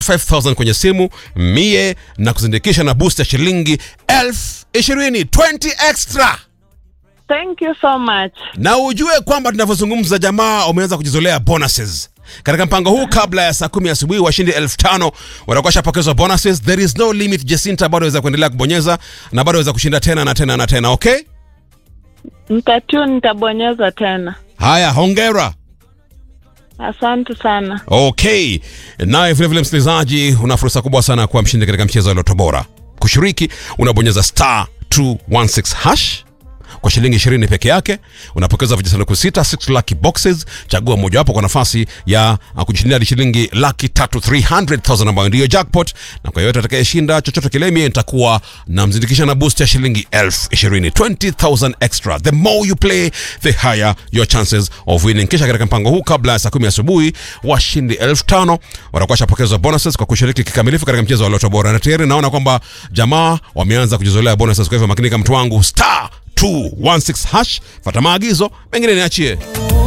5000 kwenye simu mie na kuzindikisha na boost ya shilingi elfu ishirini 20 extra Thank you so much. na ujue kwamba tunavyozungumza jamaa wameanza kujizolea bonuses katika mpango huu kabla ya saa kumi asubuhi washindi elfu tano watakuwa shapokezwa bonuses there is no limit jacinta bado waweza kuendelea kubonyeza na bado waweza kushinda tena na tena na tena okay Nitatiu nitabonyeza tena. haya hongera Asante sana. okay naye vilevile msikilizaji una fursa kubwa sana kuwa mshindi katika mchezo wa loto bora kushiriki unabonyeza star 216 hash kwa shilingi 20 peke yake unapokeza vijisanduku sita 6 lucky boxes chagua mojawapo kwa nafasi ya uh, kujishindia hadi shilingi laki tatu 300000 ambayo ndiyo jackpot na kwa yoyote atakayeshinda chochote kile mie nitakuwa namzindikisha na boost ya shilingi elfu ishirini 20000 extra the more you play the higher your chances of winning kisha katika mpango huu kabla ya saa kumi asubuhi washindi elfu tano watakuwa shapokezwa bonuses kwa kushiriki kikamilifu katika mchezo wa loto bora na tayari naona kwamba jamaa wameanza kujizolea bonuses kwa hivyo makinika mtu wangu star 216 hash fata maagizo mengine niachie